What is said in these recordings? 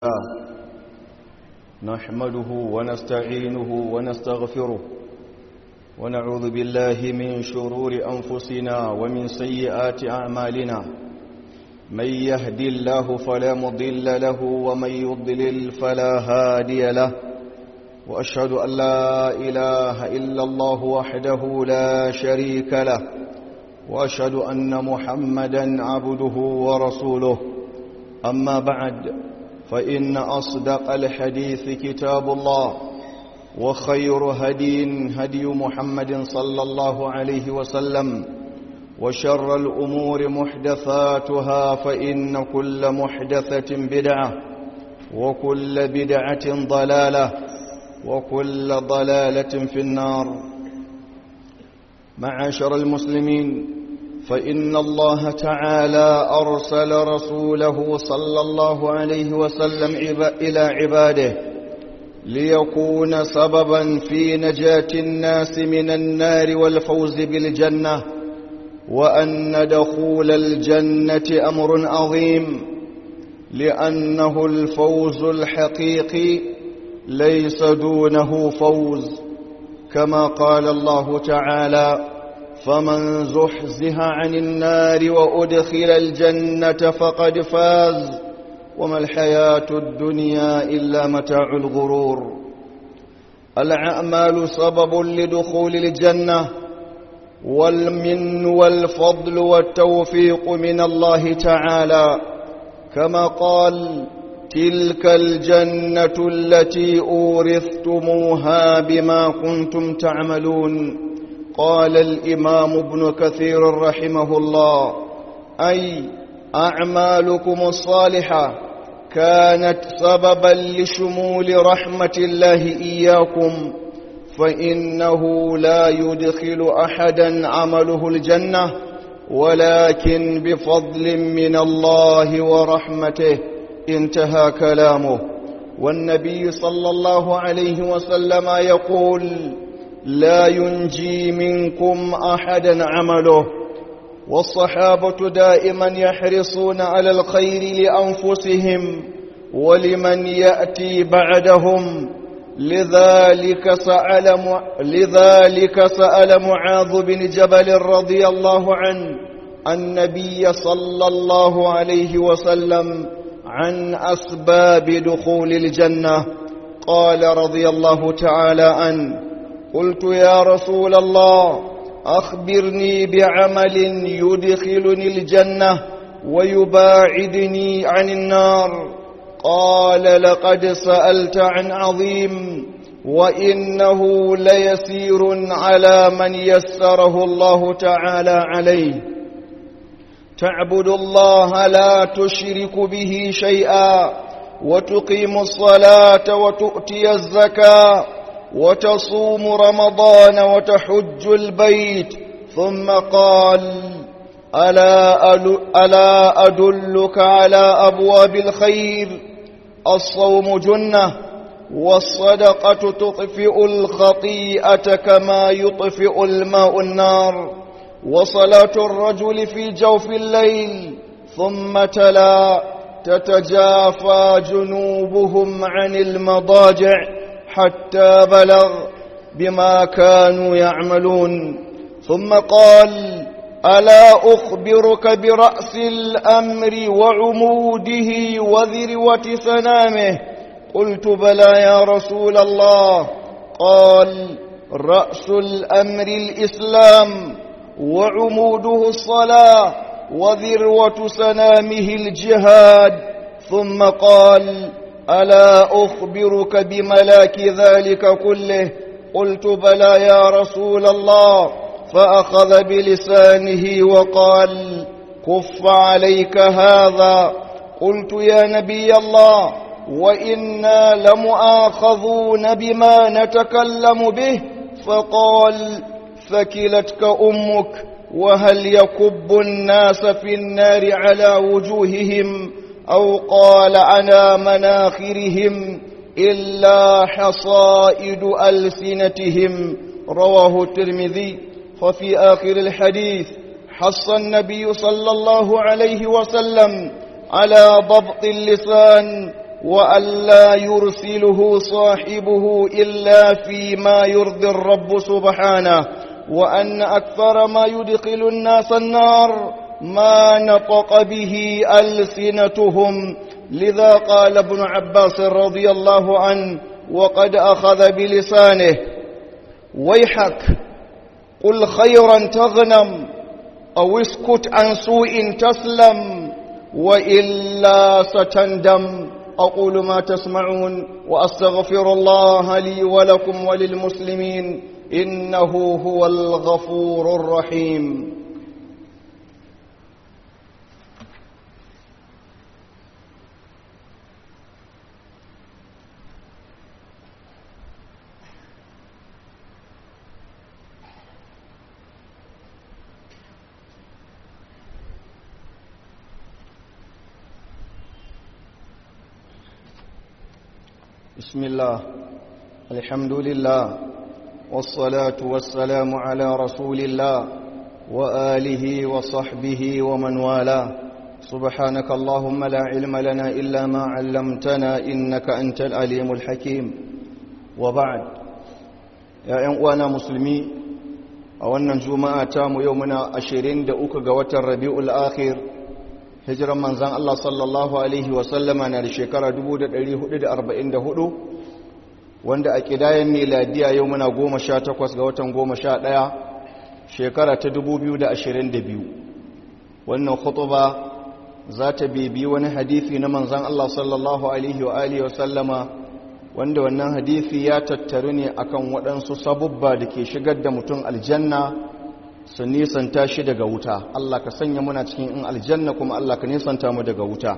نحمده ونستعينه ونستغفره ونعوذ بالله من شرور أنفسنا ومن سيئات أعمالنا من يهدي الله فلا مضل له ومن يضلل فلا هادي له وأشهد أن لا إله إلا الله وحده لا شريك له وأشهد أن محمدا عبده ورسوله أما بعد فإن أصدق الحديث كتاب الله وخير هدي هدي محمد صلى الله عليه وسلم وشر الأمور محدثاتها فإن كل محدثة بدعة وكل بدعة ضلالة وكل ضلالة في النار معاشر المسلمين فإن الله تعالى أرسل رسوله صلى الله عليه وسلم إلى عباده ليكون سببا في نجاة الناس من النار والفوز بالجنة وأن دخول الجنة أمر عظيم لأنه الفوز الحقيقي ليس دونه فوز كما قال الله تعالى فمن زحزح عن النار وأدخل الجنة فقد فاز وما الحياة الدنيا إلا متاع الغرور الأعمال سبب لدخول الجنة والمن والفضل والتوفيق من الله تعالى كما قال تلك الجنة التي أورثتموها بما كنتم تعملون قال الإمام ابن كثير رحمه الله أي أعمالكم الصالحة كانت سببا لشمول رحمة الله إياكم فإنه لا يدخل أحدا عمله الجنة ولكن بفضل من الله ورحمته انتهى كلامه والنبي صلى الله عليه وسلم يقول لا ينجي منكم أحدا عمله والصحابة دائما يحرصون على الخير لأنفسهم ولمن يأتي بعدهم لذلك سأل, م... لذلك سأل معاذ بن جبل رضي الله عنه النبي صلى الله عليه وسلم عن أسباب دخول الجنة قال رضي الله تعالى عنه قلت يا رسول الله أخبرني بعمل يدخلني الجنة ويباعدني عن النار قال لقد سألت عن عظيم وإنه ليسير على من يسره الله تعالى عليه تعبد الله لا تشرك به شيئا وتقيم الصلاة وتؤتي الزكاة وتصوم رمضان وتحج البيت ثم قال ألا, ألا أدلك على أبواب الخير الصوم جنة والصدقة تطفئ الخطيئة كما يطفئ الماء النار وصلاة الرجل في جوف الليل ثم تلا تتجافى جنوبهم عن المضاجع حتى بلغ بما كانوا يعملون ثم قال ألا أخبرك برأس الأمر وعموده وذروة سنامه قلت بلى يا رسول الله قال رأس الأمر الإسلام وعموده الصلاة وذروة سنامه الجهاد ثم قال ألا أخبرك بملاك ذلك كله قلت بلى يا رسول الله فأخذ بلسانه وقال كف عليك هذا قلت يا نبي الله وإنا لمؤاخذون بما نتكلم به فقال ثكلتك أمك وهل يكب الناس في النار على وجوههم أو قال على مناخرهم إلا حصائد ألسنتهم رواه الترمذي وفي آخر الحديث حص النبي صلى الله عليه وسلم على ضبط اللسان وألا يرسله صاحبه إلا فيما يرضي الرب سبحانه وأن أكثر ما يدخل الناس النار ما نطق به ألسنتهم لذا قال ابن عباس رضي الله عنه وقد أخذ بلسانه ويحك قل خيرا تغنم أو اسكت عن سوء تسلم وإلا ستندم أقول ما تسمعون وأستغفر الله لي ولكم وللمسلمين إنه هو الغفور الرحيم بسم الله الحمد لله والصلاة والسلام على رسول الله وآله وصحبه ومن والاه سبحانك اللهم لا علم لنا إلا ما علمتنا إنك أنت العليم الحكيم وبعد يا أنوانا مسلمي أولنا جمعة تام يومنا أشيرين دعوك قوة الربيع الآخر hijiran manzan Allah sallallahu Alaihi wasallama na da shekara 1444 wanda a kidayen miladiya yau muna goma sha takwas ga watan goma sha ɗaya shekara ta 2022 wannan khutuba za ta bibi wani hadithi na manzan Allah sallallahu Alaihi wa Alihi wasallama wanda wannan hadithi ya tattaru ne akan waɗansu sabubba da ke shigar da mutum aljanna su nisanta shi daga wuta Allah ka sanya muna cikin in aljanna kuma Allah ka nisanta mu daga wuta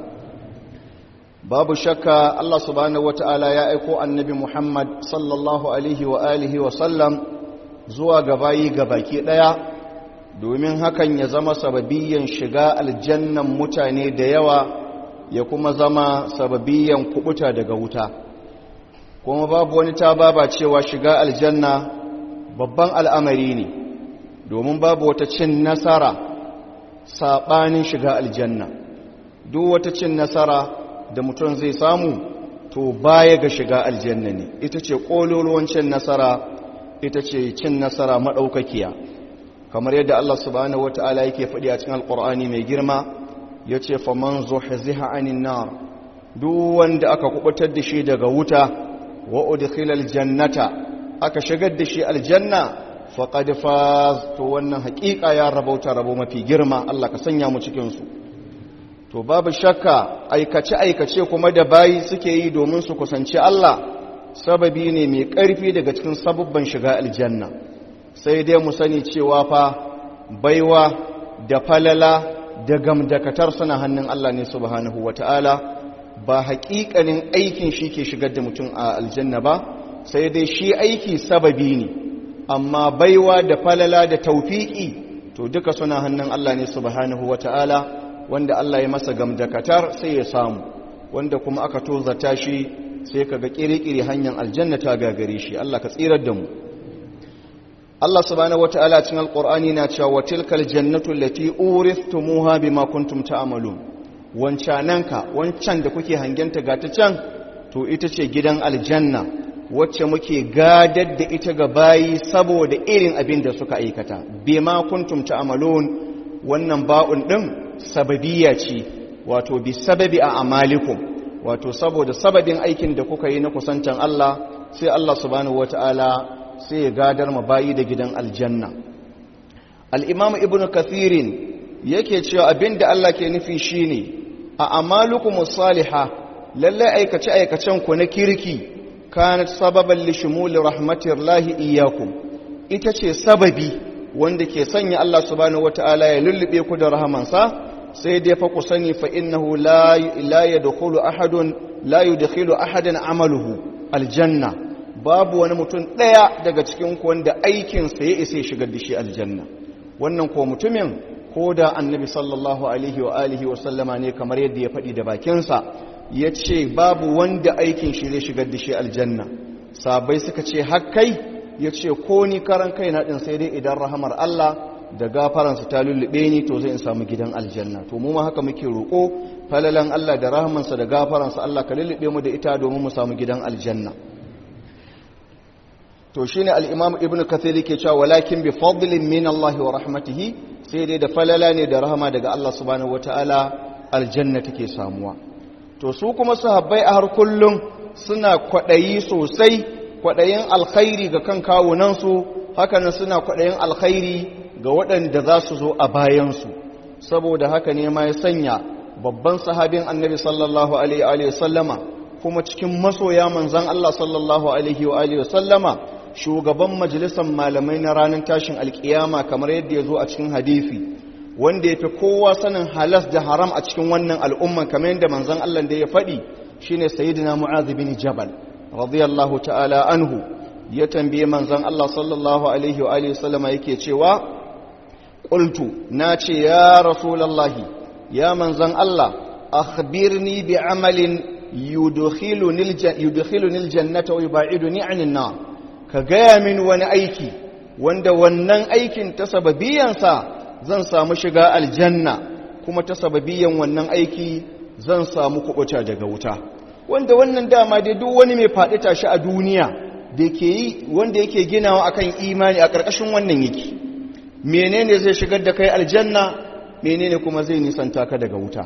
babu shakka Allah subhanahu wata'ala ya aiko annabi Muhammad sallallahu alaihi wa alihi wa sallam zuwa ga bayi baki daya domin hakan ya zama sababiyan shiga aljannan mutane da yawa ya kuma zama sababiyan kubuta daga wuta kuma babu wani ta baba cewa shiga aljanna babban al'amari ne domin babu wata cin nasara saɓanin shiga aljanna duk wata cin nasara da mutum zai samu to baya ga shiga aljanna ne ita ce ƙololuwan cin nasara ita ce cin nasara maɗaukakiya kamar yadda Allah subhanahu wata'ala yake faɗi a cikin alƙur'ani mai girma ya ce faman zuhziha anin nar duk wanda aka kubutar da shi daga wuta wa udkhilal jannata aka shigar da shi aljanna faƙad faz to wannan haƙiƙa ya rabauta rabo mafi girma Allah ka sanya mu cikinsu to babu shakka aikace-aikace kuma da bayi suke yi domin su kusanci Allah sababi ne mai ƙarfi daga cikin sabubban shiga aljanna sai dai mu sani cewa fa baiwa da falala da gamdakatar suna hannun Allah ne subhanahu wata'ala ba haƙiƙanin aikin shi ke shigar da mutum a aljanna ba sai dai shi aiki sababi ne amma baiwa da falala da taufiki to duka suna hannun Allah ne subhanahu wata'ala wanda Allah ya masa gamdakatar sai ya samu wanda kuma aka tozata shi sai kaga kirikiri hanyar aljanna ta gagare shi Allah ka tsirar da mu Allah subhanahu wata'ala cikin alqur'ani na cewa tilkal jannatu allati uristumuha bima kuntum ta'malun wancananka wancan da kuke hangenta ga ta can to ita ce gidan aljanna wacce muke gadar da ita ga bayi saboda irin abin da suka aikata bima kuntum ta'malun wannan ba'un din sababiyya ce wato bi sababi a amalikum wato saboda sababin aikin da kuka yi na kusantan Allah sai Allah subhanahu wata'ala sai ya gadar ma bayi da gidan aljanna al-imam ibnu kathirin yake cewa abin da Allah ke nufi shine a amalukumus salihah lalle aikace aikacen ku na kirki kanat sababan li shumuli rahmatillahi iyyakum ita ce sababi wanda ke sanya Allah subhanahu wataala ya lullube ku da rahamansa sai dai fa ku sani fa innahu la la yadkhulu ahadun la yudkhilu ahadan amaluhu aljanna babu wani mutum daya daga cikin ku wanda aikin sa ya isa shigar da shi aljanna wannan ko mutumin ko da annabi sallallahu alaihi wa alihi wa sallama ne kamar yadda ya faɗi da bakinsa ya ce babu wanda aikin shi zai shigar da shi aljanna sabai suka ce hakkai ya ce ko ni karan kai na ɗin sai dai idan rahamar Allah da gafaransa ta lullube ni to zai in samu gidan aljanna to mu ma haka muke roƙo falalan Allah da rahmansa da gafaransa Allah ka lullube mu da ita domin mu samu gidan aljanna to shine al-imam ibn kathir yake cewa walakin bi fadlin min Allah wa rahmatihi sai dai da falala ne da rahama daga Allah subhanahu wataala aljanna take samuwa to su kuma sahabbai a har kullum suna kwadayi sosai kwadayin alkhairi ga kan kawunan su hakanan suna kwadayin alkhairi ga waɗanda za su zo a bayan su saboda haka ne ma ya sanya babban sahabin annabi sallallahu alaihi wa sallama kuma cikin masoya manzan Allah sallallahu alaihi wa sallama shugaban majalisar malamai na ranar tashin alkiyama kamar yadda ya zo a cikin hadifi wanda ya fi kowa sanin halas da haram a cikin wannan al'umman kamar yadda manzan Allah da ya faɗi shine sayyidina mu'adh bin jabal radiyallahu ta'ala anhu ya tambaye manzan Allah sallallahu alaihi wa sallama yake cewa qultu na ce ya rasulullahi ya manzan Allah akhbirni bi amalin yudkhiluni aljannata wa yub'iduni 'anil nar ka gaya min wani aiki wanda wannan aikin ta sababiyansa zan samu shiga aljanna kuma ta sababiyan wannan aiki zan samu kubuta daga wuta wanda wannan dama dai duk wani mai faɗi tashi a duniya da ke yi wanda yake ginawa akan imani a ƙarƙashin wannan yake menene zai shigar da kai aljanna menene kuma zai nisanta ka daga wuta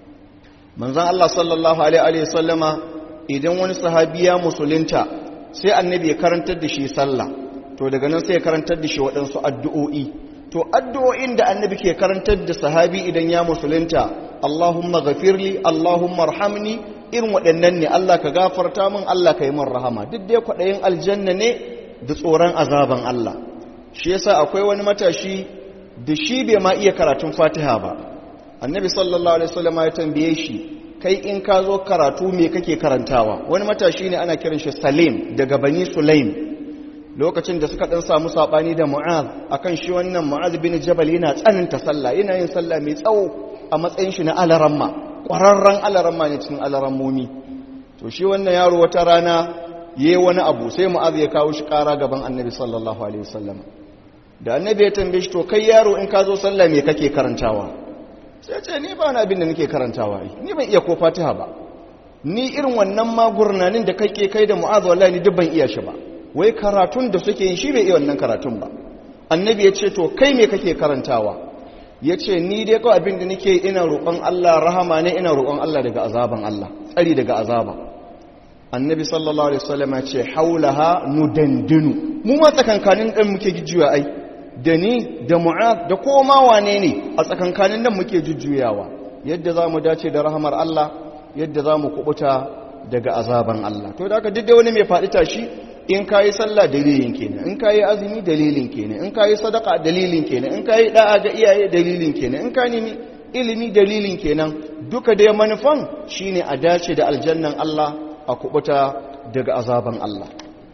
manzon Allah sallallahu alaihi wa sallama idan wani sahabi ya musulunta sai annabi ya karantar da shi sallah to daga nan sai ya karantar da shi waɗansu addu'o'i to addu'o'in da annabi ke karantar da sahabi idan ya musulunta Allahumma ghafirli Allahumma arhamni irin waɗannan ne Allah ka gafarta min Allah ka yi min rahama duk dai kwaɗayin aljanna ne da tsoron azaban Allah shi yasa akwai wani matashi da shi bai ma iya karatun fatiha ba annabi sallallahu alaihi wasallam ya tambaye shi kai in ka zo karatu me kake karantawa wani matashi ne ana kiran shi salim daga bani sulaim lokacin da suka dan samu sabani da mu'az akan shi wannan mu'az bin jabal yana tsananta sallah yana yin sallah mai tsawo a matsayin shi na alaramma ƙwararren alaramma ne cikin alarammomi to shi wannan yaro wata rana yayi wani abu sai mu'az ya kawo shi ƙara gaban annabi sallallahu alaihi wasallam da annabi ya tambaye shi to kai yaro in ka zo sallah me kake karantawa sai ce ni ba na abin da nake karantawa ni ban iya ko fatiha ba ni irin wannan magurnanin da kake kai da mu'az wallahi ni duk ban iya shi ba wai karatun da suke yi shi bai iya wannan karatun ba annabi ya ce to kai me kake karantawa ya ce ni dai kawai abin da nake ina roƙon Allah rahama ne ina roƙon Allah daga azaban Allah tsari daga azaba annabi sallallahu alaihi wasallam ya ce haulaha nudandinu mu ma tsakankanin dan muke jujjuya ai da ni da mu'az da koma wane ne a tsakankanin nan muke jujjuyawa yadda za mu dace da rahamar Allah yadda za mu kubuta daga azaban Allah to da haka duk da wani mai faɗi tashi in ka yi sallah dalilin kenan in ka yi azumi dalilin kenan in ka yi sadaka dalilin kenan in ka yi da'a ga iyaye dalilin kenan in ka nemi ilimi dalilin kenan duka dai manufan shine a dace da aljannan Allah a kubuta daga azaban Allah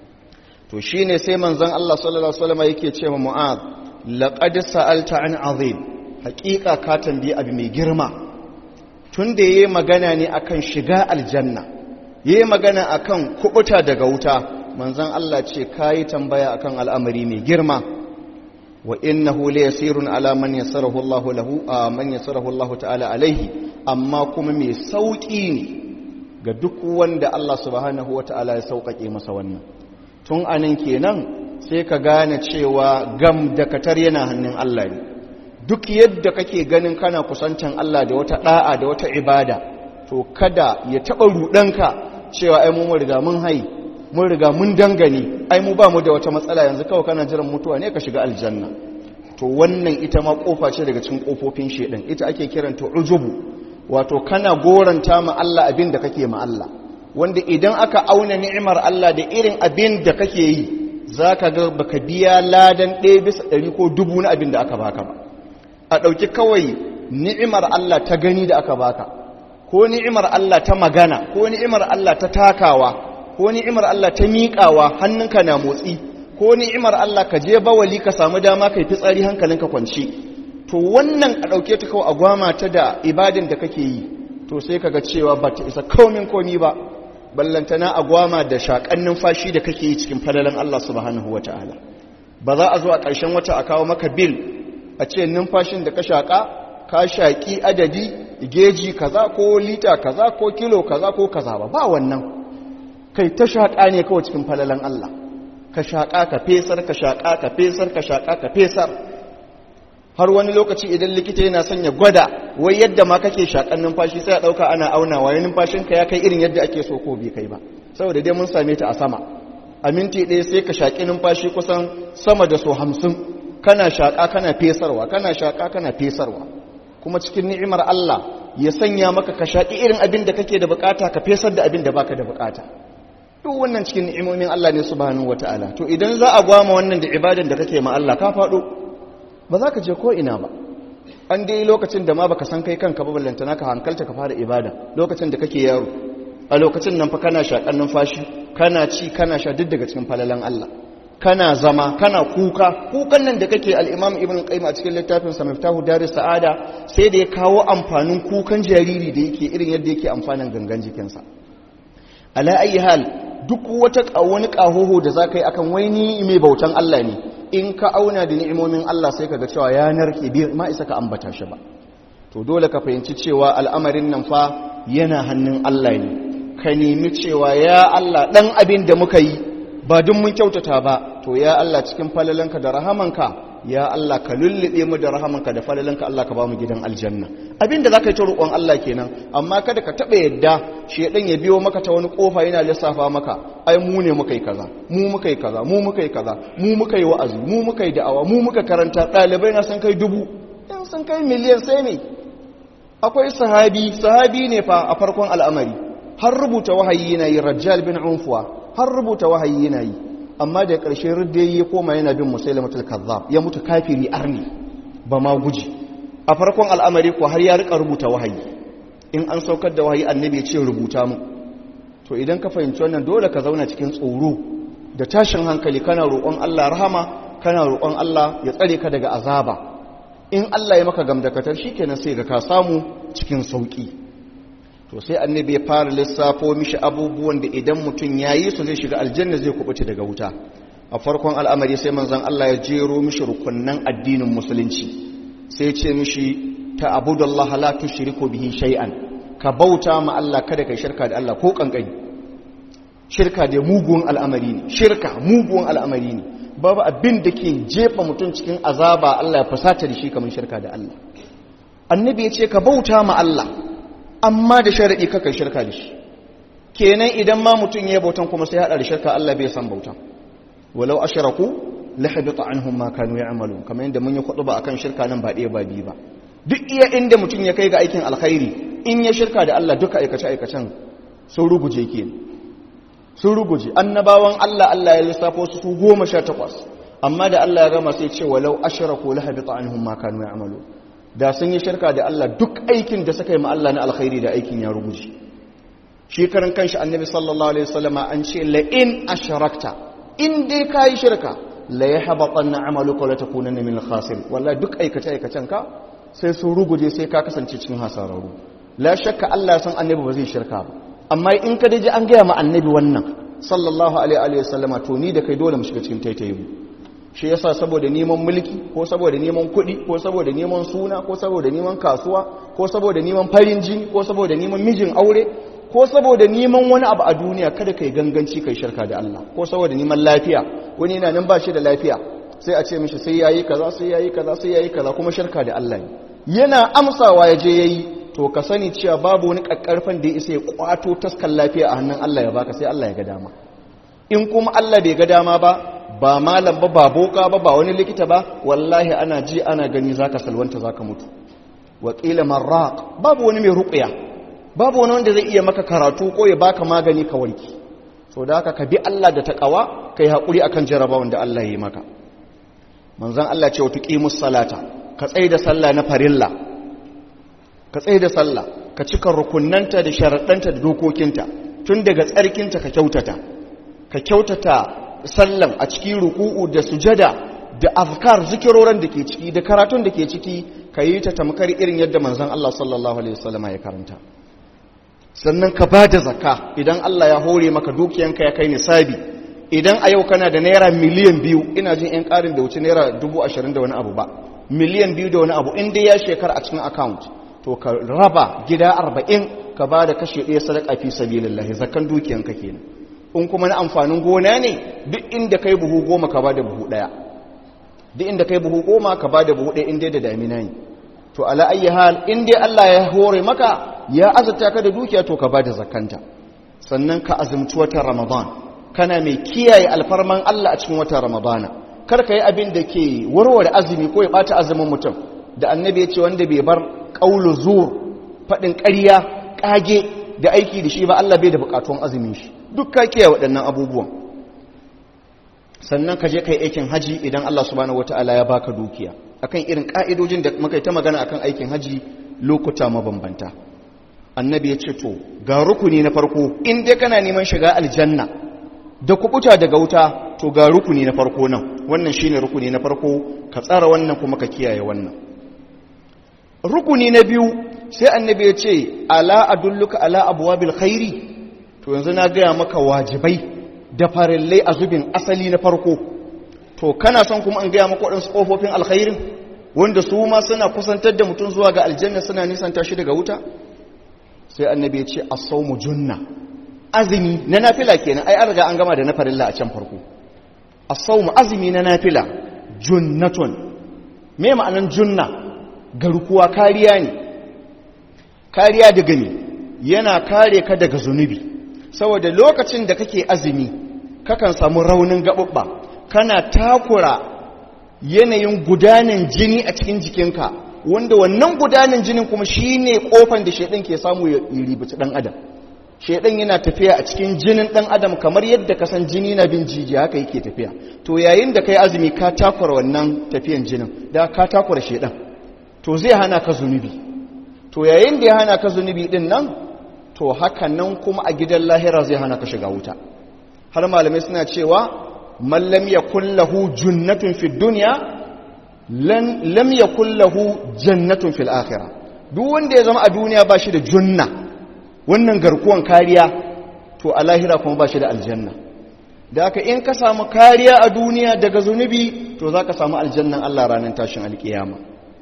to shine sai manzon Allah sallallahu alaihi wasallam yake cewa Mu'adh laqad sa'alta an azim haƙiƙa ka tambayi abu mai girma tunda yayi magana ne akan shiga aljanna yayi magana akan kubuta daga wuta manzon Allah ce kayi tambaya akan al'amari mai girma wa innahu la yasirun ala man yassarahu Allah lahu man yassarahu Allah ta'ala alaihi amma kuma mai sauki ne ga duk wanda Allah subhanahu wata'ala ya sauƙaƙe masa wannan tun anan kenan sai ka gane cewa gam da katar yana hannun Allah ne duk yadda kake ganin kana kusantan Allah da wata da'a da wata ibada to kada ya taɓa ruɗanka cewa ai mun riga mun hai mun riga mun dangane ai mu ba mu da wata matsala yanzu kawai kana jiran mutuwa ne ka shiga aljanna to wannan ita ma kofa ce daga cikin kofofin shedan ita ake kiranta ujubu wato kana goranta ma Allah abin da kake ma Allah wanda idan aka auna ni'imar Allah da irin abin da kake yi zaka ga baka biya ladan ɗaya bisa ɗari ko dubu na abin da aka baka ba a ɗauki kawai ni'imar Allah ta gani da aka baka ko ni'imar Allah ta magana ko ni'imar Allah ta takawa ko ni'imar Allah ta miƙawa hannunka na motsi ko ni'imar Allah ka je bawali ka samu dama kai fitsari hankalinka kwanci to wannan a ɗauke ta kawai a gwama ta da ibadin da kake yi to sai kaga cewa ba ta isa komin komi ba ballantana a gwama da shaƙan numfashi da kake yi cikin falalan Allah subhanahu wata'ala ba za a zo a ƙarshen wata a kawo maka bil a ce numfashin da ka shaƙa ka shaƙi adadi geji kaza ko lita kaza ko kilo kaza ko kaza ba ba wannan kai ta shaƙa ne kawai cikin falalan Allah ka shaƙa ka fesar ka shaƙa ka fesar ka shaƙa ka fesar har wani lokaci idan likita yana son ya gwada wai yadda ma kake shaƙan numfashi sai a ɗauka ana aunawa ya numfashinka ya kai irin yadda ake so ko bai kai ba saboda dai mun same ta a sama a minti ɗaya sai ka shaƙi numfashi kusan sama da so hamsin kana shaƙa kana fesarwa kana shaƙa kana fesarwa kuma cikin ni'imar Allah ya sanya maka ka shaƙi irin abin da kake da bukata ka fesar da abin da baka da bukata duk wannan cikin ni'imomin Allah ne subhanahu wataala to idan za a gwama wannan da ibadan da kake ma Allah ka faɗo ba za ka je ko ina ba an dai lokacin da ma baka san kai kanka ba ballantana ka hankalta ka fara ibada lokacin da kake yaro a lokacin nan fa kana shaƙan numfashi kana ci kana sha duk daga cikin falalan Allah kana zama kana kuka kukan nan da kake al-Imam Ibn Qayyim a cikin littafin sa Miftahu Daris Sa'ada sai da ya kawo amfanin kukan jariri da yake irin yadda yake amfanin gangan jikinsa ala ayi hal duk wata wani kahoho da zaka yi akan wani mai bautan Allah ne in ka auna da ni'imomin Allah sai kaga cewa ya narke bi ma isa ka ambata shi ba to dole ka fahimci cewa al'amarin nan fa yana hannun Allah ne ka nemi cewa ya Allah ɗan abin da muka yi ba dun mun kyautata ba to ya Allah cikin falalanka da rahamanka ya Allah ka lullube mu da rahamanka da falalanka Allah ka ba mu gidan aljanna abin da za ka yi ta roƙon Allah kenan amma kada ka taɓa yadda shedan ya biyo maka ta wani ƙofa yana lissafa maka ai mu ne muka yi kaza mu muka yi kaza mu muka yi kaza mu muka yi wa'azi mu muka yi da'awa mu muka karanta ɗalibai na sun kai dubu yan sun kai miliyan sai ne akwai sahabi sahabi ne fa a farkon al'amari har rubuta wahayi yana yi rajjal bin unfuwa har rubuta wahayi yana yi amma da ƙarshe rudde ya koma yana bin musailamatul kazzab ya mutu kafiri arni ba ma guji a farkon al'amari ko har ya rika rubuta wahayi in an saukar da wahayi annabi ya ce rubuta mu to idan ka fahimci wannan dole ka zauna cikin tsoro da tashin hankali kana roƙon Allah rahama kana roƙon Allah ya tsare ka daga azaba in Allah ya maka gamdakatar shikenan sai ga ka samu cikin sauki to sai annabi ya fara lissafo mishi abubuwan da idan mutum ya yi su zai shiga aljanna zai kubuce daga wuta a farkon al'amari sai manzan Allah ya jero mishi rukunnan addinin musulunci sai ce mishi ta abudallaha la tushriku bihi shay'an ka bauta ma Allah kada kai shirka da Allah ko kankani shirka da mugun al'amari ne shirka mugun al'amari ne babu abin da ke jefa mutum cikin azaba Allah ya fusata da shi kamar shirka da Allah annabi ya ce ka bauta ma Allah amma da sharaɗi kakan shirka da shi kenan idan ma mutum ya bautan kuma sai haɗa da shirka Allah bai san bautan walau ashraku la habita anhum ma kanu ya'malun kamar yadda mun yi ba akan shirka nan ba ɗaya ba biyu ba duk iya inda mutum ya kai ga aikin alkhairi in ya shirka da Allah duka aikace aikacen sun ruguje ke sun ruguje annabawan Allah Allah ya lissafo su su goma sha takwas amma da Allah ya gama sai ce walau ashraku la habita anhum ma kanu ya'malun da sun yi shirka da Allah duk aikin da suka yi ma Allah na alkhairi da aikin ya rubuce shi karan kanshi annabi sallallahu alaihi wasallam an ce la in ashrakta in dai kai shirka la yahbatanna amaluka la takunanna min al-khasirin wallahi duk aikace aikacen ka sai sun ruguje sai ka kasance cikin hasararru la shakka Allah ya san annabi ba zai shirka ba amma in ka daji an gaya ma annabi wannan sallallahu alaihi wasallama to ni da kai dole mu shiga cikin taitayi mu shi yasa saboda neman mulki ko saboda neman kuɗi ko saboda neman suna ko saboda neman kasuwa ko saboda neman farin jini ko saboda neman mijin aure ko saboda neman wani abu a duniya kada kai ganganci kai shirka da Allah ko saboda neman lafiya wani yana nan ba shi da lafiya sai a ce mishi sai yayi kaza sai yayi kaza sai yayi kaza kuma shirka da Allah ne yana amsawa ya je yayi to ka sani cewa babu wani kakkarfan da ya isa ya kwato taskan lafiya a hannun Allah ya baka sai Allah ya ga dama in kuma Allah bai ga dama ba ba malam ba ba boka ba ba wani likita ba wallahi ana ji ana gani zaka salwanta zaka mutu wa qila marraq babu wani mai ruqya babu wani wanda zai iya maka karatu ko ya baka magani ka warki so da haka ka bi Allah da taqwa kai hakuri akan jarabawan da Allah ya yi maka manzon Allah ce wa tuqimus salata ka tsaye da sallah na farilla ka tsaye da sallah ka cika rukunnanta da sharaɗanta da dokokinta tun daga tsarkinta ka kyautata ka kyautata sallan a cikin ruku'u da sujada da afkar zikiroran da ke ciki da karatun da ke ciki ka yi ta tamkar irin yadda manzon Allah sallallahu alaihi wasallama ya karanta sannan ka ba da zakka idan Allah ya hore maka dukiyanka ya kai nisabi idan a yau kana da naira miliyan biyu ina jin yan ƙarin da wuce naira dubu ashirin da wani abu ba miliyan biyu da wani abu in dai ya shekara a cikin account to ka raba gida arba'in ka ba da kashe ɗaya sadaka fi sabilillahi zakan dukiyanka kenan in kuma na amfanin gona ne duk inda kai buhu goma ka ba da buhu ɗaya duk inda kai buhu goma ka ba da buhu ɗaya inda da damina ne to ala ayi hal in dai Allah ya hore maka ya azurta ka da dukiya to ka ba da zakanta sannan ka azumci watan ramadan kana mai kiyaye alfarman Allah a cikin watan ramadana kar ka yi abin da ke warware azumi ko ya bata azumin mutum da annabi ya ce wanda bai bar qaulu zur faɗin ƙarya ƙage da aiki da shi ba Allah bai da buƙatun azumin shi duk ka kiyaye waɗannan abubuwan sannan ka je kai aikin haji idan Allah subhanahu wataala ya baka dukiya akan irin ka'idojin da muka yi ta magana akan aikin haji lokuta mabambanta annabi ya ce to ga rukuni na farko in dai kana neman shiga aljanna da kubuta daga wuta to ga rukuni na farko nan wannan shine rukuni na farko ka tsara wannan kuma ka kiyaye wannan rukuni na biyu sai annabi ya ce ala adulluka ala abwabil khairi to yanzu na gaya maka wajibai da farillai a zubin asali na farko to kana son kuma an gaya maka waɗansu ƙofofin alkhairin wanda su ma suna kusantar da mutum zuwa ga aljanna suna nisanta shi daga wuta sai annabi ya ce as-sawmu junna azumi na nafila kenan ai an riga an gama da na farilla a can farko as-sawmu azumi na nafila junnatun me ma'anan junna garkuwa kariya ne kariya daga ne yana kare ka daga zunubi saboda lokacin da kake azumi kakan samu raunin gaɓuɓɓa kana takura yanayin gudanin jini a cikin jikinka wanda wannan gudanin jinin kuma shine kofan da shaidan ke samu ya ribici dan adam shaidan yana tafiya a cikin jinin dan adam kamar yadda ka san jini na bin jijiya haka yake tafiya to yayin da kai azumi ka takura wannan tafiyan jinin da ka takura shaidan to zai hana ka zunubi to yayin da ya hana ka zunubi din nan to haka nan kuma a gidan lahira zai hana ka shiga wuta har malamai suna cewa man lam yakul lahu junnatun fid dunya lam yakul lahu jannatun fil akhirah duk wanda ya zama a duniya ba shi da junna wannan garkuwan kariya to a lahira kuma ba shi da aljanna da haka in ka samu kariya a duniya daga zunubi to za ka samu aljannan Allah ranar tashin alkiyama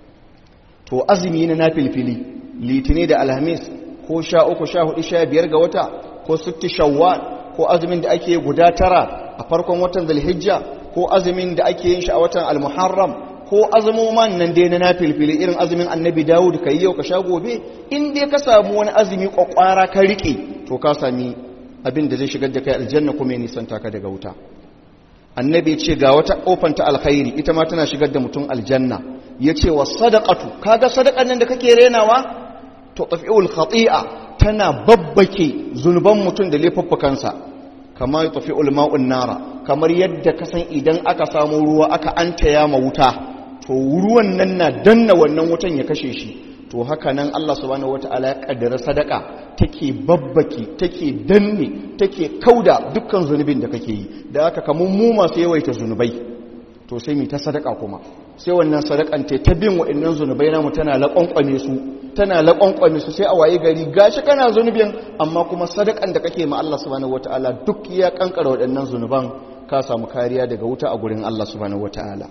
to azumi na nafilfili litini da alhamis ko sha uku sha hudu sha biyar ga wata ko sitti shawwal ko azumin da ake guda tara a farkon watan zulhijja ko azumin da ake yin shi a watan almuharram ko azumoman nan dai na nafilfili irin azumin annabi dawud ka yi yau ka sha gobe in dai ka samu wani azumi kwakwara ka rike to ka sami abin da zai shigar da kai aljanna kuma ya nisanta ka daga wuta annabi ce ga wata kofan ta alkhairi ita ma tana shigar da mutum aljanna ya ce wa sadaqatu kaga sadakan nan da kake renawa to tafi'ul khati'a tana babbake zunuban mutum da laifuffukansa kamar ya tafi ulma'un nara kamar yadda ka san idan aka samu ruwa aka antaya ma wuta to ruwan nan na danna wannan wutan ya kashe shi to haka nan Allah subhanahu wata'ala ya kaddara sadaka take babbake take danne take kauda dukkan zunubin da kake yi da haka kamun mu masu yawaita zunubai to sai mu ta sadaka kuma sai wannan sadakan ta ta bin waɗannan zunubai namu tana laƙwanƙwane su tana laƙwanƙwane su sai a waye gari gashi kana zunubin amma kuma sadakan da kake ma Allah subhanahu wataala duk ya kankara waɗannan zunuban ka samu kariya daga wuta a gurin Allah subhanahu wataala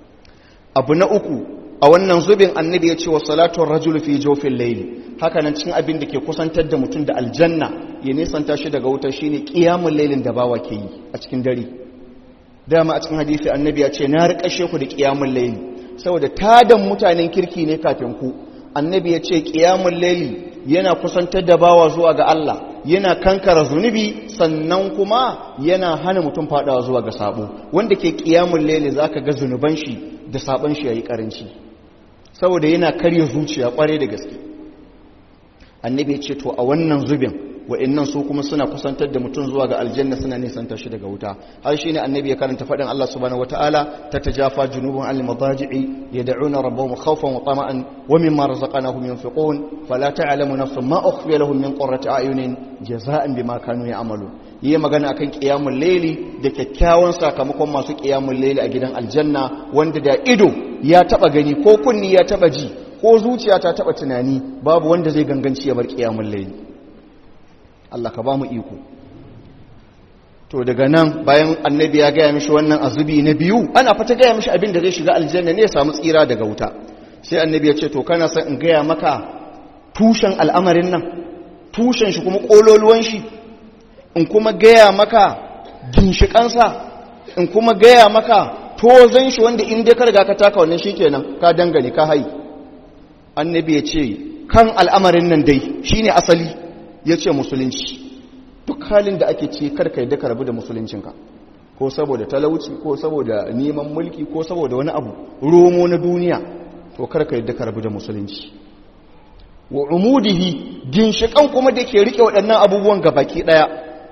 abu na uku a wannan zubin annabi ya ce wa salatun rajul fi jofin laili haka nan cikin abin da ke kusantar da mutum da aljanna ya nisanta shi daga wuta shine qiyamul lailin da bawa ke yi a cikin dare dama a cikin hadisi annabi ya ce na riƙashe ku da qiyamul laili saboda tadan mutanen kirki ne kafin ku annabi ya ce qiyamul laili yana kusantar da bawa zuwa ga Allah yana kankara zunubi sannan kuma yana hana mutum fadawa zuwa ga sabo wanda ke qiyamul laili zaka ga zunuban shi da sabon shi yayi karanci saboda yana karya zuciya kware da gaske annabi ya ce to a wannan zubin wa'annan su kuma suna kusantar da mutum zuwa ga aljanna suna nisanta shi daga wuta har shine annabi ya karanta fadin Allah subhanahu wataala tatajafa junubuhum al madaji'i yad'una rabbahum khawfan wa tama'an wa mimma razaqnahum yunfiqun fala ta'lamu nafsun ma ukhfiya lahum min qurrati a'yunin jazaa'an bima kanu ya'malun yi magana akan qiyamul layli da kyakkyawan sakamakon masu qiyamul layli a gidan aljanna wanda da ido ya taba gani ko kunni ya taba ji ko zuciya ta taba tunani babu wanda zai ganganci ya bar qiyamul layli Allah ka ba mu iko to daga nan bayan annabi ya gaya mishi wannan azubi na biyu ana fata gaya mishi abin da zai shiga aljanna ne ya samu tsira daga wuta sai annabi ya ce to kana son in gaya maka tushen al'amarin nan tushen shi kuma kololuwan shi in kuma gaya maka ginshikansa in kuma gaya maka tozan shi wanda in dai ka riga ka taka wannan shikenan ka dangane ka hai annabi ya ce kan al'amarin nan dai shine asali ya ce musulunci duk halin da ake ce karka yadda ka rabu da musuluncinka ko saboda talauci ko saboda neman mulki ko saboda wani abu romo na duniya to karka yadda ka rabu da musulunci wa umudihi ginshikan kuma da ke rike waɗannan abubuwan baki ɗaya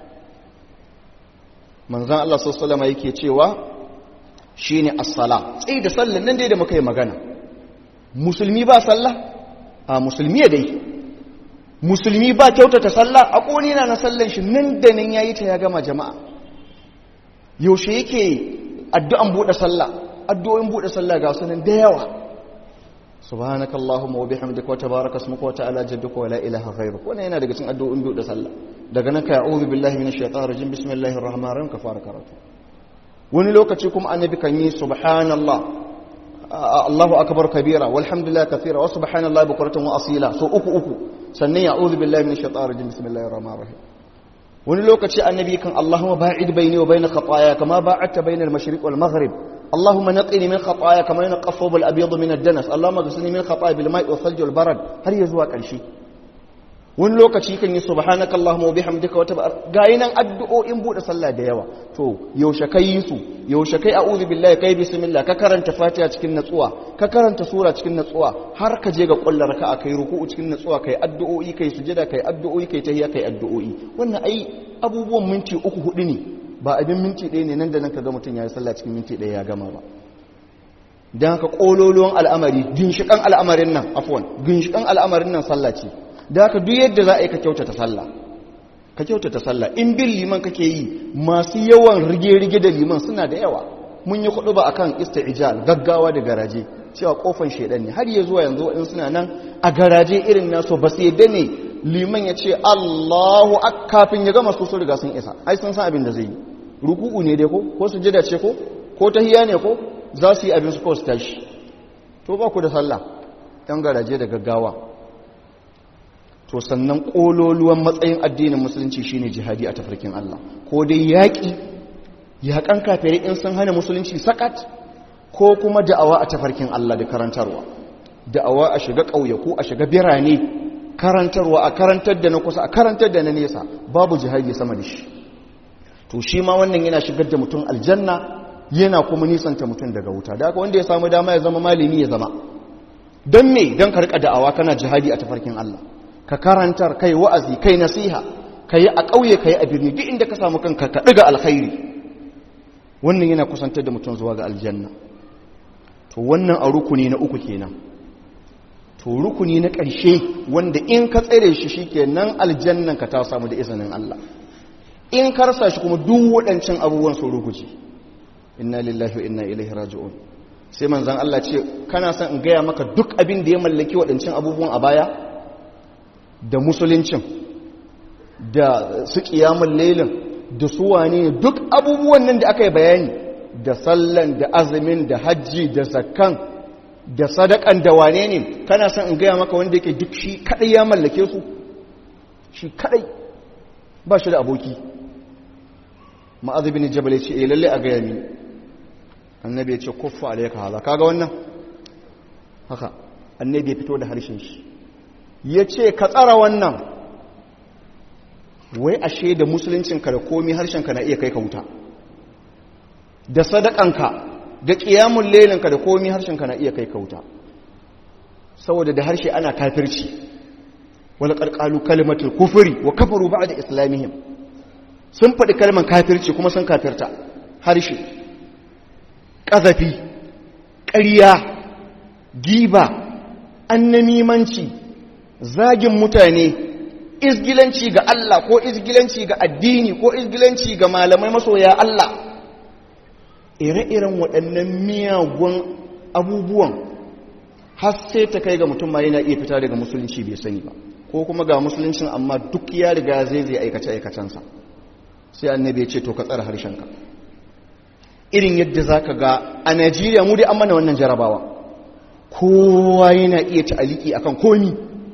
manzan Allah sallama yake cewa shine as-sala tsaye da sallan nan dai da muka yi magana musulmi ba sallah a musulmi ya dai musulmi ba kyautata sallah a ƙoni na na sallan shi nan da nan ya yi ta ya gama jama'a yaushe yake addu'an buɗe sallah addu'o'in buɗe sallah ga sunan da yawa subhanaka allahumma wa bihamdika wa tabaraka ismuka wa ta'ala jadduka wa la ilaha ghayruk wannan yana daga cikin addu'o'in buɗe sallah daga nan ka a'udhu billahi minash shaitanir rajim bismillahir rahmanir rahim ka fara karatu wani lokaci kuma annabi kan yi subhanallah Allahu akbar kabira walhamdulillah kathira wa subhanallahi bukratan wa asila so uku uku sannan ya'udhu billahi minash shaitanir rajim bismillahir rahmanir rahim wani lokaci annabi kan Allahumma ba'id baini wa bain khataaya kama ba'adta bainal mashriq wal maghrib Allahumma naqini min khataaya kama yanqa thawb al abyad min ad-danas Allahumma ghsilni min khataaya bil ma'i wal thalj wal barad har ya zuwa karshe wani lokaci kan yi subhanaka Allahumma wa bihamdika wa tabar gayi nan addu'o'in bude sallah da yawa to yaushe kai yi su yaushe kai a'udhu billahi kai bismillah ka karanta fatiha cikin natsuwa ka karanta sura cikin natsuwa har ka je ga kullar raka'a kai ruku'u cikin natsuwa kai addu'o'i kai sujada kai addu'o'i kai tahiyya kai addu'o'i wannan ai abubuwan minti uku hudu ne ba abin minti ɗaya ne nan da nan ka ga mutum ya yi sallah cikin minti ɗaya ya gama ba don haka ƙololuwan al'amari ginshiƙan al'amarin nan afwan ginshiƙan al'amarin nan sallah ce da haka duk yadda za a yi ka kyautata sallah ka kyautata sallah in bin liman kake yi masu yawan rige-rige da liman suna da yawa mun yi kuɗu ba akan isti'jal gaggawa da garaje cewa kofan shedan ne har ya zuwa yanzu in suna nan a garaje irin nasu ba su yadda ne liman ya ce Allahu kafin ya gama su sun riga sun isa ai sun san abin da zai yi ruku'u ne dai ko ko sujada ce ko ko tahiyya ne ko za su yi abin su ko su tashi to ba ku da sallah ɗan garaje da gaggawa to sannan ƙololuwan matsayin addinin musulunci shine jihadi a tafarkin Allah ko dai yaƙi yaƙan kafirai in sun hana musulunci sakat ko kuma da'awa a tafarkin Allah da karantarwa da'awa a shiga ƙauyaku a shiga birane karantarwa a karantar da na kusa a karantar da na nesa babu jihadi sama da shi to shi ma wannan yana shigar da mutum aljanna yana kuma nisanta mutum daga wuta da haka wanda ya samu dama ya zama malami ya zama don me don karka da'awa kana jihadi a tafarkin Allah ka karantar kai wa'azi kai nasiha kai a ƙauye kai a birni duk inda ka samu kanka ka ɗiga alkhairi wannan yana kusantar da mutum zuwa ga aljanna to wannan a rukuni na uku kenan to rukuni na ƙarshe wanda in ka tsere shi shikenan aljannan ka ta samu da izinin Allah in ka rasa shi kuma duk waɗancan abubuwan su ruguji inna lillahi wa inna ilaihi raji'un sai manzon Allah ce kana son in gaya maka duk abin da ya mallaki waɗancan abubuwan a baya da musuluncin da su kiyamun lailin da su wane duk abubuwan nan da aka yi bayani da sallan da azumin da hajji da zakkan da sadakan da wane ne kana son in gaya maka wanda yake duk shi kadai ya mallake su shi kadai ba shi da aboki ma'azibin jabal ce eh lalle a gaya ni annabi ya ce kuffa alayka hala kaga wannan haka annabi ya fito da harshen shi ya ce ka tsara wannan wai ashe da musuluncinka da komi harshenka na iya kai ka wuta da sadakanka da ƙiyamun lelinka da komi harshenka na iya kai ka wuta saboda da harshe ana kafirci wani ƙarƙalu kalimatul kufuri wa kafaru ba da islamihim sun faɗi kalmar kafirci kuma sun kafirta harshe ƙazafi ƙarya giba annamimanci zagin mutane izgilanci ga Allah ko izgilanci ga addini ko izgilanci ga malamai masoya Allah ire-iren waɗannan miyagun abubuwan har sai ta kai ga mutum ma yana iya fita daga musulunci bai sani ba ko kuma ga musuluncin amma duk ya riga zai zai aikace-aikacensa sai annabi ya ce to ka tsara harshenka irin yadda za ka ga a najeriya mu dai an mana wannan jarabawa kowa yana iya ta'aliki akan komi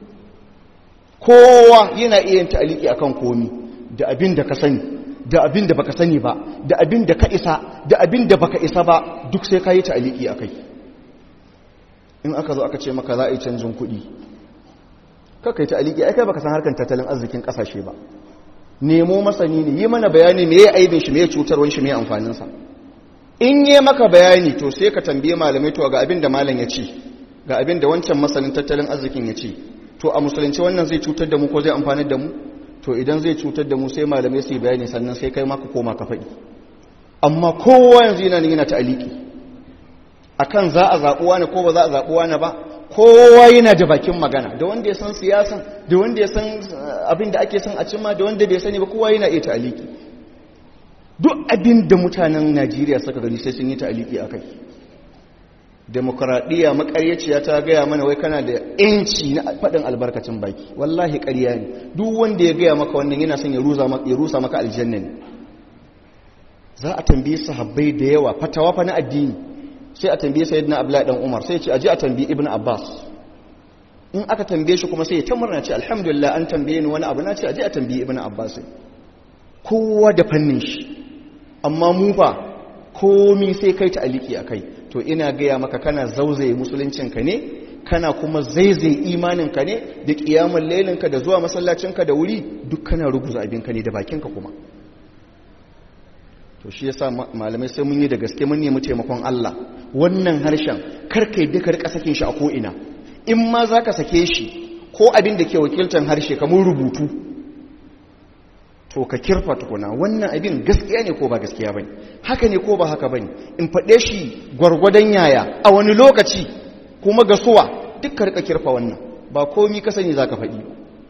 kowa yana iya ta'aliki akan komi da abin da ka sani da abin da baka sani ba da abin da ka isa da abin da baka isa ba duk sai ka yi ta'aliki akai in aka zo aka ce maka za a yi canjin kuɗi kakai ta'aliki ai kai baka san harkar tattalin arzikin ƙasashe ba nemo masani ne yi mana bayani me ya aibin shi me ya cutarwan shi me amfaninsa in yi maka bayani to sai ka tambaye malamai to ga abin da malam ya ce ga abin da wancan masanin tattalin arzikin ya ce to a musulunci wannan zai cutar da mu ko zai amfanar da mu to idan zai cutar da mu sai malamai su yi bayani sannan sai kai maka koma ka faɗi amma kowa yanzu yana yana ta'aliki akan za a zaɓuwa ne ko ba za a zaɓuwa ne ba kowa yana da bakin magana da wanda ya san siyasan da wanda ya san abin da ake son a cimma da wanda bai sani ba kowa yana iya ta'aliki duk abin da mutanen najeriya suka gani sai sun yi ta'aliki a kai demokuraɗiyya makaryaciya ta gaya mana wai kana da yanci na faɗin albarkacin baki wallahi ƙarya ne duk wanda ya gaya maka wannan yana son ya rusa maka aljanna ne za a tambayi sahabbai da yawa fatawa fa na addini sai a tambaye sayyidina abdullahi dan umar sai ya ce aje a tambayi ibnu abbas in aka tambaye shi kuma sai ya tamurna ce alhamdulillah an tambaye ni wani abu na ce aje a tambayi ibnu abbas kowa da fannin shi amma mu fa komi sai kai ta aliki akai to ina gaya maka kana zauzaye musuluncinka ne kana kuma zaizaye imaninka ne da kiyamun lailinka da zuwa masallacinka da wuri duk kana ruguza abinka ne da bakinka kuma to shi yasa malamai sai mun yi da gaske mun nemi taimakon Allah wannan harshen karkai duka rika sakin shi a ko'ina in ma za ka sake shi ko abin da ke wakiltar harshe kamar rubutu to ka kirfa tukuna wannan abin gaskiya ne ko ba gaskiya bane haka ne ko ba haka bane in faɗe shi gwargwadon yaya a wani lokaci kuma ga suwa duk ka rika kirfa wannan ba komi ka sani zaka faɗi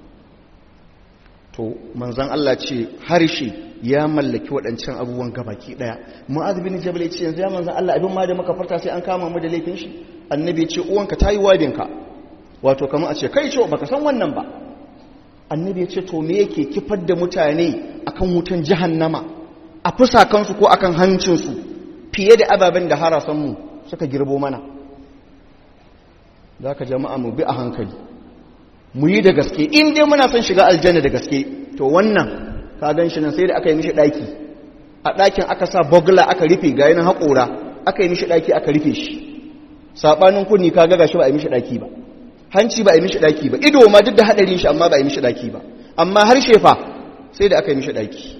to manzon Allah ce harshe ya mallaki waɗancan abubuwan gabaki ɗaya mu'adh bin jabal ce yanzu ya manzon Allah abin ma da muka farta sai an kama mu da laifin shi annabi ce uwanka tayi wadinka wato kamar a ce kai ce baka san wannan ba annabi ya ce to me yake kifar da mutane akan wutan jahannama a fusakansu ko akan hancinsu fiye da ababen da harasanmu suka girbo mana za ka jama'a mu bi a hankali mu yi da gaske in dai muna son shiga aljanna da gaske to wannan ka gan shi nan sai da aka yi mishi ɗaki a ɗakin aka sa bogla aka rufe ga yanin haƙora aka yi mishi ɗaki aka rufe shi saɓanin kunni ka ga shi ba a yi mishi ɗaki ba hanci ba a yi mishi daki ba ido ma duk da hadarin shi amma ba a yi mishi daki ba amma harshe fa sai da aka yi mishi daki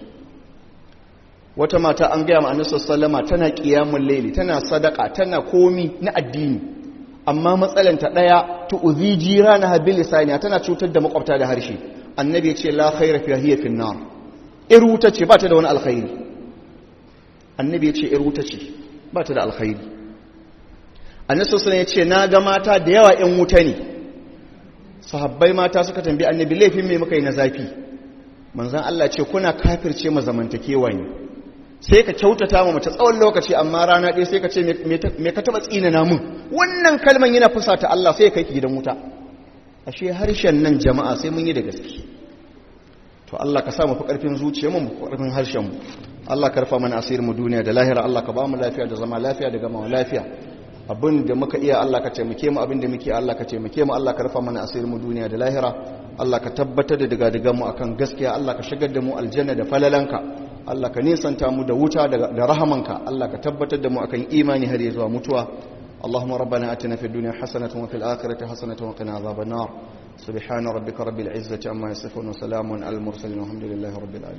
wata mata an gaya ma'anar sallama tana kiyamun laili tana sadaka tana komi na addini amma matsalanta daya tu'zi jirana habil lisaniya tana cutar da makwabta da harshe annabi ya ce la khaira fi hiya fi nar iruta ce ba ta da wani alkhairi annabi ya ce iruta ce ba ta da alkhairi annabi sallallahu ya ce na ga mata da yawa ƴan wuta ne sahabbai mata suka tambayi annabi laifin me muka yi na zafi manzon Allah ce kuna kafirce ma zamantakewa ne sai ka kyautata ma mace tsawon lokaci amma rana ɗaya sai ka ce me ka taɓa tsinana mun wannan kalman yana fusata Allah sai ya kai ki gidan wuta ashe harshen nan jama'a sai mun yi da gaske to Allah ka sa mu fi ƙarfin zuciyarmu mu fi ƙarfin harshen mu Allah ka rufa mana asirin mu duniya da lahira Allah ka ba mu lafiya da zama lafiya da gama lafiya abin da muka iya Allah ka taimake mu abin da muke Allah ka taimake mu Allah ka rufa mana asirin mu duniya da lahira Allah ka tabbatar da daga digan mu akan gaskiya Allah ka shigar da mu aljanna da falalanka Allah ka nisanta mu da wuta da rahamanka Allah ka tabbatar da mu akan imani har zuwa mutuwa اللهم ربنا اتنا في الدنيا حسنه وفي الاخره حسنه وقنا عذاب النار سبحان ربك رب العزه عما يصفون وسلام على المرسلين والحمد لله رب العالمين